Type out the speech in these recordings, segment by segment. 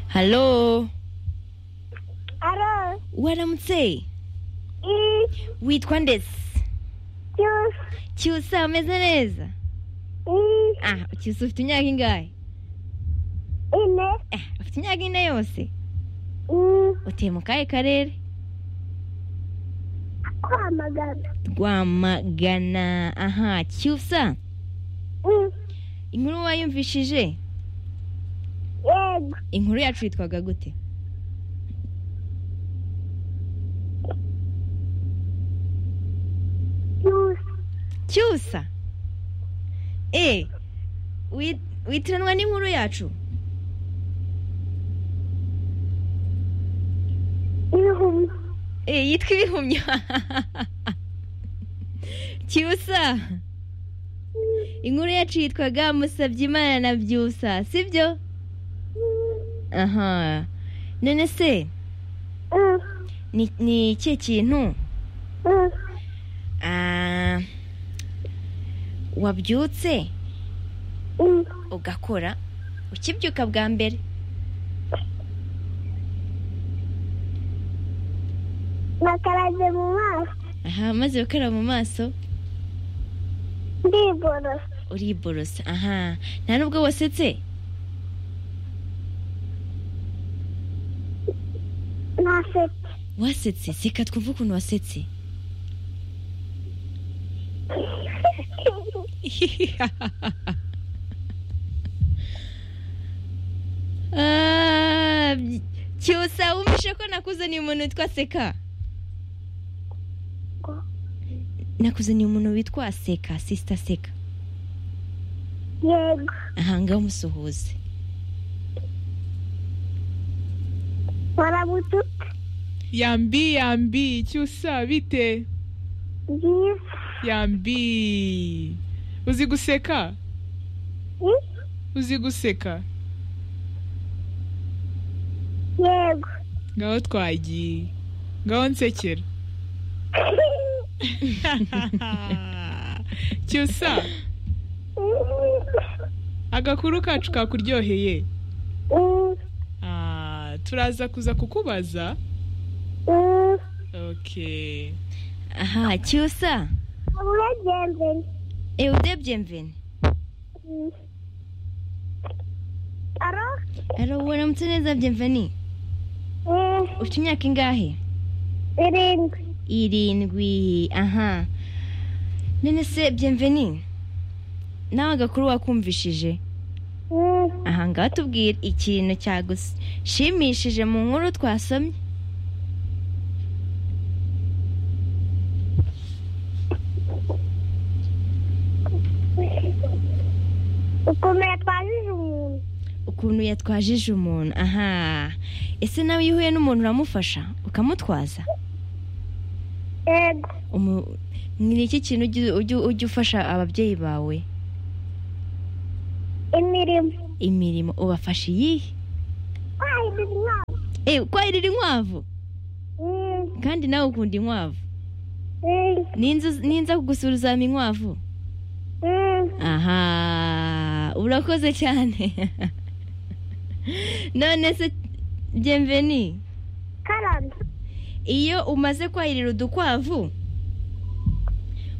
Halo Aro, waramutse i, witwa ndetse cyusa, cyusa ameze neza i, ah cyusa ufite imyaka ingahe ine, ah ufite imyaka ine yose i, utuye mu kahe karere kwamagana, rwamagana aha cyusa i, inkuru wayumvishije yego, inkuru yacu yitwaga gute cyusa, cyusa e wi- witiranwa n'inkuru yacu ibihumyo, e yitwa ibihumyo cyusa inkuru yacu yitwaga musabye imana na byusa sibyo aha none se i, ni ni ikihe kintu i, Ah, wabyutse i, ugakora ukibyuka bwa mbere nakaraze mu maso, aha maze gukaraba mu maso ndiborosa, uriborosa aha nta nubwo wasetse nasetse, wasetse seka twumve ukuntu wasetse Ah, by- cyusa wumvishe ko nakuzaniye umuntu witwa seka nakuzaniye umuntu witwa seka sisita seka yego, aha ngaho umusuhuze warabutuka, yambi yambi cyusa bite byiza, yambi uzi guseka i, uzi guseka yego, ngaho twagiye ngaho nsekera cyusa agakuru kacu kakuryoheye i, Ah, turaza kuza kukubaza i, okay aha cyusa uburegenzeni, ewe udebye mveni i, aro, ari waramutse neza byemveni i, ufite imyaka ingahe irindwi, irindwi aha none se byemveni nawe agakuru wakumvishije i, aha ngaha tubwira ikintu cyagushimishije mu nkuru twasomye ukuntu yatwajije umuntu ukuntu yatwajije umuntu aha ese nawe iyo uhuye n'umuntu uramufasha ukamutwaza yego Umu- ni iki kintu ujya- ujya- ujya ufasha ababyeyi bawe imirimo imirimo ubafasha iyihe wahindura inkwavu ewe kwahirira inkwavu kandi nawe ukunda inkwavu Ninzu- ninza kugusura uzampa inkwavu aha urakoze cyane none se byemveni karame iyo umaze kwahirira udukwavu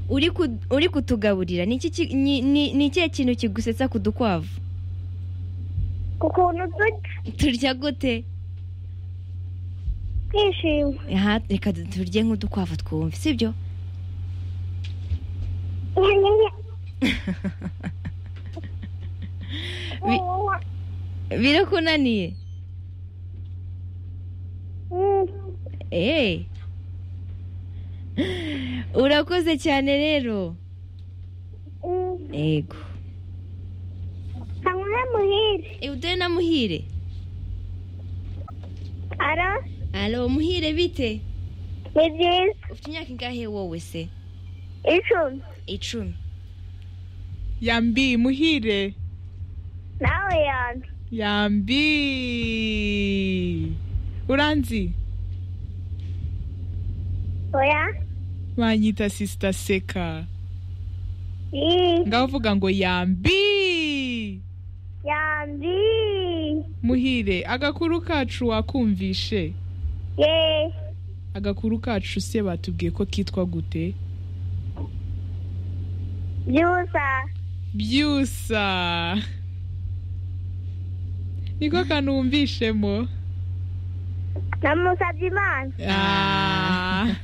uri ku- uri kutugaburira ni iki ki- ni- ni ni ikihe kintu kigusetsa ku dukwavu ku kuntu turya turya gute twishima aha reka du- turye nk'udukwavu twumve sibyo Bi- birakunaniye eee urakoze cyane rero yego kanywere muhire uduhe na muhire ara alo muhire bite ni byiza ufite imyaka ingahe wowe se icumi icumi yambi muhire nawe yantu yambi uranzi oya banyita sisita seka i ngaho uvuga ngo yambi yandi muhire agakuru kacu wakumvishe ye agakuru kacu se batubwiye ko kitwa gute byusa byusa niko kantu wumvishemo namusabye imana Ah.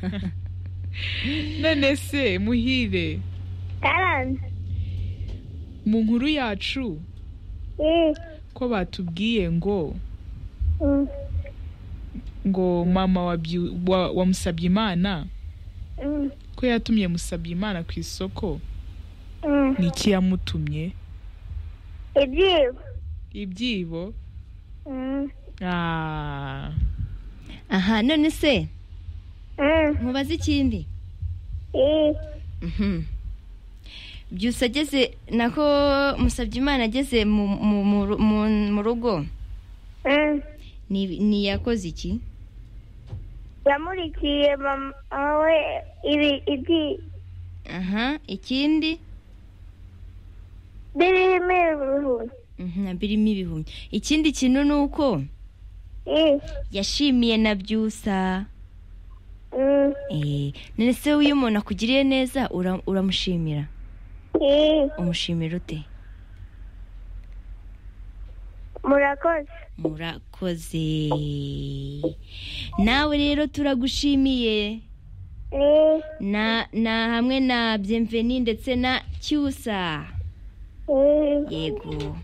none se muhire karanze mu nkuru yacu ye ko batubwiye ngo ngo mama wa Byu- wa- wa Musabyimana ko yatumye Musabyimana ku isoko ni iki yamutumye ibyibo ibyibo Ah. aha none se nkubaze ikindi ye Mhm. byusa ageze nako musabye imana ageze mu- mu- mu- mu- mu rugo ni- ntiyakoze iki yamurikiye mama we ibi ibyibo aha ikindi birimo ibihumbi Mhm, na birimo ibihumyo ikindi kintu ni uko ye yashimiye na byusa Mm. Eh, none se iyo umuntu akugiriye neza ura- uramushimira ye umushimira ute murakoze murakoze nawe rero turagushimiye ye na na hamwe na byemveni ndetse na cyusa ye yego